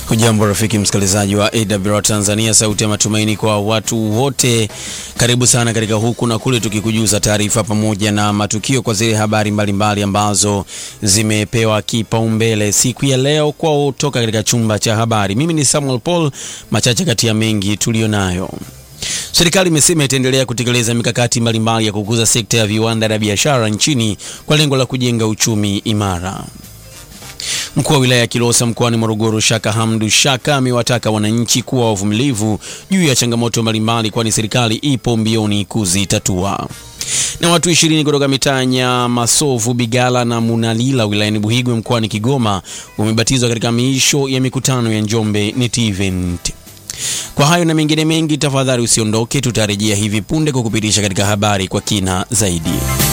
Hujambo rafiki msikilizaji wa AWR Tanzania, sauti ya matumaini kwa watu wote. Karibu sana katika huku na kule, tukikujuza taarifa pamoja na matukio kwa zile habari mbalimbali mbali ambazo zimepewa kipaumbele siku ya leo kwa kutoka katika chumba cha habari. Mimi ni Samuel Paul, machache kati ya mengi tuliyonayo. Serikali imesema itaendelea kutekeleza mikakati mbalimbali ya kukuza sekta ya viwanda na biashara nchini kwa lengo la kujenga uchumi imara. Mkuu wa wilaya ya Kilosa mkoani Morogoro, Shaka Hamdu Shaka, amewataka wananchi kuwa wavumilivu juu ya changamoto mbalimbali, kwani serikali ipo mbioni kuzitatua. Na watu ishirini kutoka mitaa ya Masovu, Bigala na Munalila wilayani Buhigwe mkoani Kigoma wamebatizwa katika miisho ya mikutano ya Njombe NET Event. Kwa hayo na mengine mengi, tafadhali usiondoke, tutarejea hivi punde kukupitisha katika habari kwa kina zaidi.